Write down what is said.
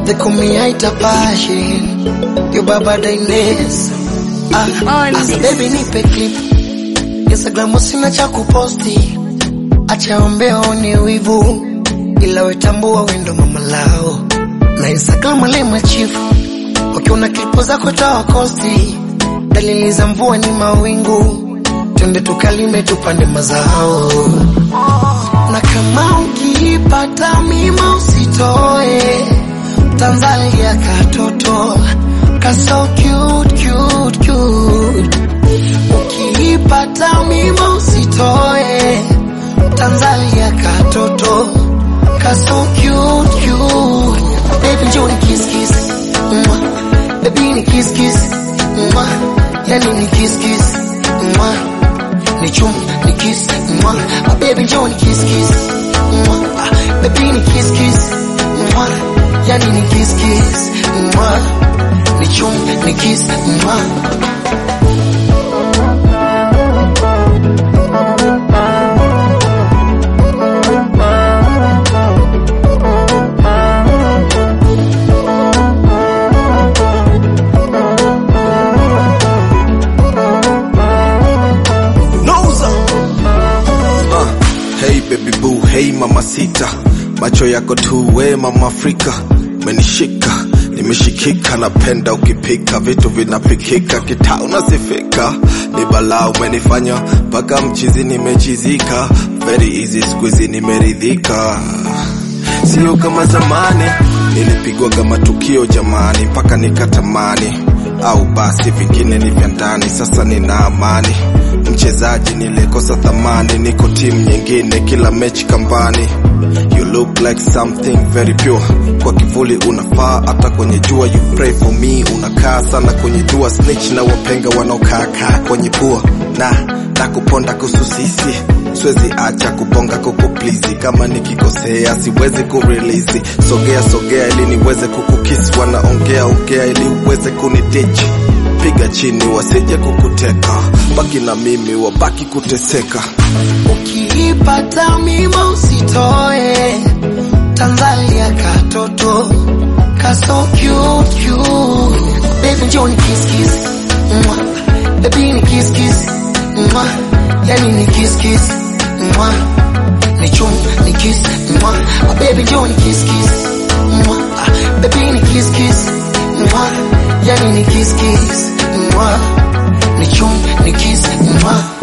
They call me Aita Passion. Your baba Daines. Ah, On asa this. baby nipe clip. Instagram sina cha kuposti. Acha ombea one wivu. Ila wetambua wendo mama lao. Na Instagram lema chifu. Ukiona klipu zako toa kosti. Dalili za mvua ni mawingu. Twende tukalime tupande mazao. Na kama ukipata mima usitoe Tanzania katoto kaso cute cute cute Ukipata mima usitoe Tanzania katoto kaso cute cute Baby njoo ni kiss kiss Mwah. Baby ni kiss kiss Mwah. Yani ni kiss kiss Mwah ni chum ni kiss mwa ah, baby njoo ni kiss kiss mwa ah, baby ni kiss kiss mwa yani ni kiss kiss mwa ni chum ni kiss mwa Nauza. Uh, hey baby boo, hey mama sita, macho yako tu we mama Afrika, menishika nimeshikika, napenda ukipika vitu vinapikika, kitaa unasifika, ni balaa umenifanya mpaka mchizi nimechizika, very easy squeezy nimeridhika sio kama zamani nilipigwa kama tukio jamani mpaka nikatamani au basi vingine ni vya ndani sasa nina amani mchezaji nilikosa thamani niko timu nyingine kila mechi kambani you look like something very pure kwa kivuli unafaa hata kwenye jua you pray for me unakaa sana kwenye dua snitch na wapenga wanaokaakaa kwenye pua na nakuponda kususisi siwezi acha kubonga kukuplizi kama nikikosea siwezi kurelease sogea sogea ili niweze kukukisi wanaongea ongea ili uweze kunidich piga chini wasije kukuteka baki na mimi wabaki kuteseka ukipata mima usitoe Tanzania katoto kaso cute cute baby njoo ni kiss kiss mwa baby ni kiss kiss mwa yani ni kiss kiss mwa ni chum ni kiss mwa ah, baby njoo ni kiss kiss mwa ah, baby ni kiss kiss mwa yani ni kiss kiss mwa ni chum ni kiss mwa